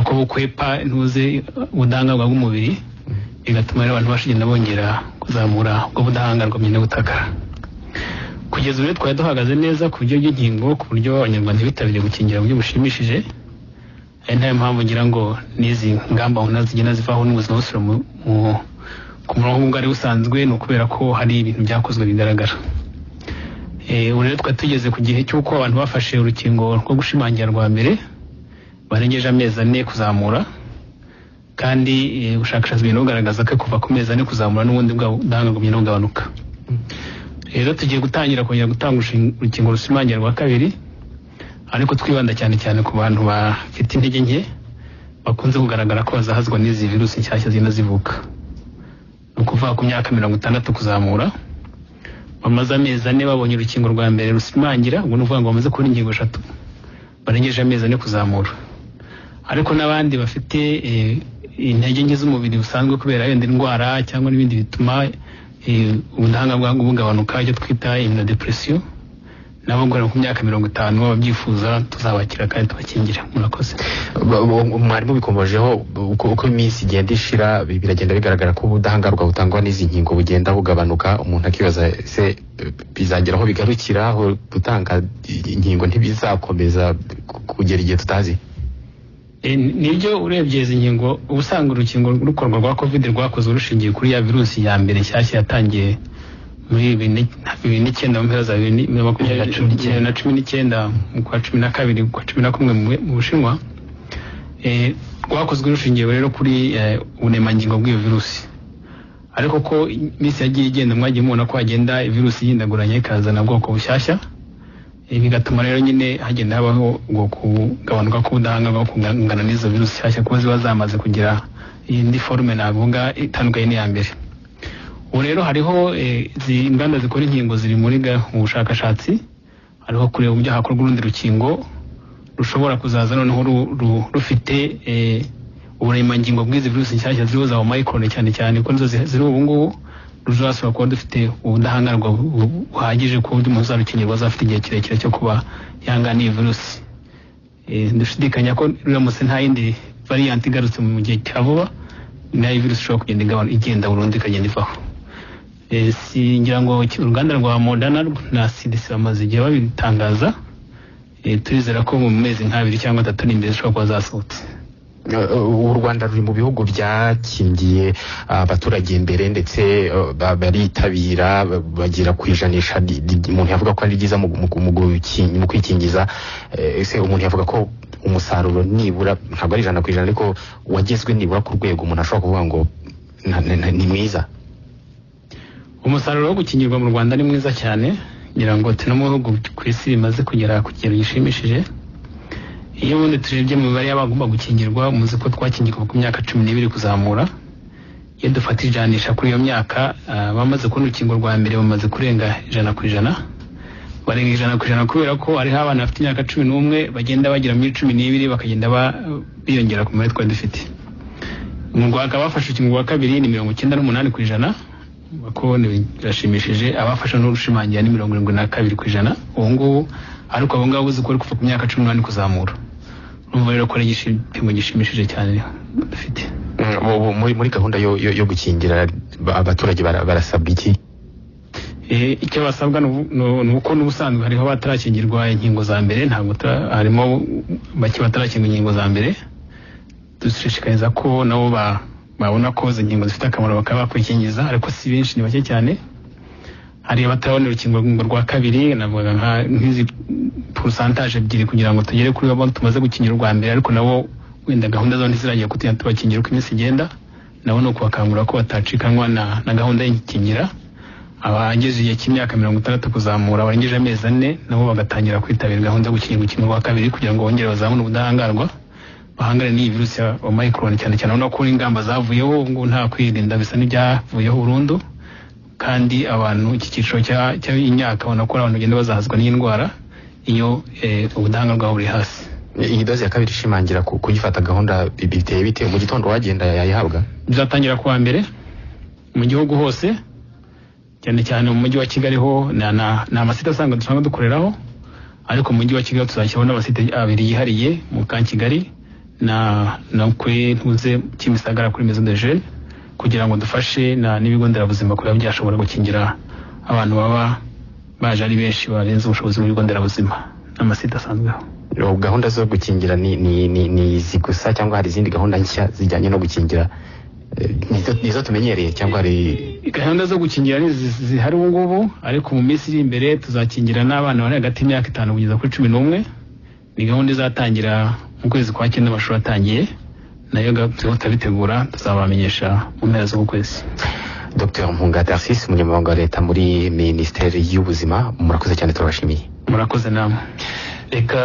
ko bukwepa ntuze ubudahangarwa bw'umubiri bigatuma rero abantu bashigenda bongera kuzamura ubwo budahangarwa bugenda butakara kugeza ubu rero twari duhagaze neza ku buryo bw'inkingo ku buryo abanyarwanda bitabiriye gukingira mu buryo bushimishije ari nayo mpamvu ngira ngo n'izi ngamba ubona zigenda zivaho n'ubuzima busubira ku murongo ubwo ari busanzwe ni ukubera ko hari ibintu byakozwe bigaragara ubu rero twari tugeze ku gihe cy'uko abantu bafashe urukingo rwo gushimangira rwa mbere barengeje amezi ane kuzamura kandi ubushakashatsi bugenda bugaragaza ko kuva ku mezi ane kuzamura n'ubundi bw'ubudahangarwa bugenda bugabanuka rero tugiye gutangira kongera gutanga urukingo rushimangira rwa kabiri ariko twibanda cyane cyane ku bantu bafite intege nke bakunze kugaragara ko bazahazwa n'izi virusi nshyashya zigenda zivuka ni ukuvuga ku myaka mirongo itandatu kuzamura bamaze amezi ane babonye urukingo rwa mbere rusimangira ubwo ni ukuvuga ngo bamaze kubona ingingo eshatu barengeje amezi ane kuzamura ariko n'abandi bafite intege nke z'umubiri busanzwe kubera wenda indwara cyangwa n'ibindi bituma ubudahangarwa bugabanuka icyo twita imunodepresiyo nabo guhera ku myaka mirongo itanu babyifuza tuzabakira kandi tubakingira murakoze mwarimu bikomejeho uko iminsi igenda ishira biragenda bigaragara ko ubudahangarwa butangwa n'izi nkingo bugenda bugabanuka umuntu akibaza se bizagera aho bigarukira aho gutanga inkingo ntibizakomeza kugera igihe tutazi nibyo urebye izi nkingo usanga urukingo rukorwa rwa covid rwakozwe rushingiye kuri ya virusi ya mbere nshyashya yatangiye muri bibiri n'icyenda mu mpera za bibiri na makumyabiri na cumi n'icyenda mu kwa cumi na kabiri kwa cumi na kumwe mu bushinwa rwakozwe rushingiye rero kuri uburemangingo bw'iyo virusi ariko ko iminsi yagiye igenda mwagiye mubona ko hagenda virusi yindaguranya ikazana ubwoko bushyashya bigatuma rero nyine hagenda habaho ubwo kugabanuka k'ubudahangarwa bwo kungana n'izo virusi nshyashya kuko ziba zamaze kugira indi forume navuga itandukanye n'iya mbere ubu rero hariho inganda zikora inkingo ziri muri ubushakashatsi hariho kureba uburyo hakorwa urundi rukingo rushobora kuzaza noneho rufite uburemangingo bw'izi virusi nshyashya ziriho za omayikorone cyane cyane kuko nizo ziri ubu ngubu ruzasubira kuba dufite ubudahangarwa buhagije ku buryo umuntu uzarukingirwa azafite igihe kirekire cyo kuba yangana iyi virusi dushidikanya ko ruramutse nta yindi variyanti igarutse mu gihe cya vuba nayo virusi ishobora kugenda igenda burundu ikagenda ivaho ngira ngo uruganda rwa modana na cdc bamaze igihe babitangaza turizera ko mu mezi nk'abiri cyangwa atatu ari imbere zishobora kuba zasohotse u rwanda ruri mu bihugu byakingiye abaturage imbere ndetse baritabira bagera ku ijanisha umuntu yavuga ko ari ryiza mu kwikingiza ese umuntu yavuga ko umusaruro nibura ntabwo ari ijana ku ijana ariko wagezwe nibura ku rwego umuntu ashobora kuvuga ngo ni mwiza umusaruro wo gukingirwa mu rwanda ni mwiza cyane ngira ngo turi no mu bihugu ku isi bimaze kugera ku kigero gishimishije iyo ubundi turebye mu mibare y'abagomba gukingirwa muzi ko twakingirwa ku myaka cumi n'ibiri kuzamura iyo dufata ijanisha kuri iyo myaka bamaze kubona urukingo rwa mbere bamaze kurenga ijana ku ijana barenga ijana ku ijana kubera ko hariho abana bafite imyaka cumi n'umwe bagenda bagera muri cumi n'ibiri bakagenda biyongera ku mibare twari dufite mu rwanda bafashe urukingo rwa kabiri ni mirongo icyenda n'umunani ku ijana kubona birashimishije abafasha n'urushimangira ni mirongo irindwi na kabiri ku ijana ubu ngubu ariko abo ngabo uzi ko kuva ku myaka cumi n'umunani kuzamura urumva rero ko ari igipimo gishimishije cyane dufite muri gahunda yo gukingira abaturage barasabwa iki icyo basabwa ni uko n'ubusanzwe hariho batarakingirwa inkingo za mbere ntabwo harimo bake batarakingwa inkingo za mbere dushishikariza ko nabo ba babona ko izo ngingo zifite akamaro bakaba bakwikingiza ariko si benshi ni bake cyane hari abatarabona urukingo rwa kabiri navuga nk'izi porusantaje ebyiri kugira ngo tugere kuri bo tumaze gukingira urwa mbere ariko nabo wenda gahunda zabo ntiziragiye kutugenda tubakingira uko iminsi igenda nabo ni ukubakangurira ko batacikanwa na gahunda y'ikingira abagejeje igihe cy'imyaka mirongo itandatu kuzamura barengeje amezi ane nabo bagatangira kwitabira gahunda yo gukingira urukingo rwa kabiri kugira ngo bongere bazamune ubudahangarwa bahangane n'iyi virusi ya omicron cyane cyane urabona ko ingamba zavuyeho ubu ngubu nta kwirinda bisa n'ibyavuyeho burundu kandi abantu iki cyiciro cy'imyaka ubona ko abantu bagenda bazahazwa n'iyi ndwara iyo ubudahangarwa buri hasi iyi doze ya kabiri ishimangira kuyifata gahunda biteye bitewe mu gitondo wagenda yayihabwa bizatangira kuwa mbere mu gihugu hose cyane cyane mu mujyi wa kigali ho ni amasite asanga dusanzwe dukoreraho ariko mu mujyi wa kigali tuzashyiraho n'amasite abiri yihariye mu ka kigali na na kuri ntuze kimisagara kuri maison de jeune kugira ngo dufashe na n'ibigo nderabuzima kuba byashobora gukingira abantu baba baje ari benshi barenze ubushobozi mu bigo nderabuzima n'amasite asanzweho gahunda zo gukingira ni ni ni ni izi gusa cyangwa hari izindi gahunda nshya zijyanye no gukingira eh, nizo nizo tumenyereye cyangwa hari gahunda zo gukingira ni izi zihari ubu ngubu ariko mu minsi iri imbere tuzakingira n'abana bari hagati y'imyaka itanu kugeza kuri cumi n'umwe ni gahunda izatangira mu kwezi kwa cyenda amashuri atangiye nayo gahunda bitegura tuzabamenyesha mu mpera z'uku kwezi Dr Mpunga Darcis umunyamabanga wa leta muri minisiteri y'ubuzima murakoze cyane turabashimiye murakoze namwe reka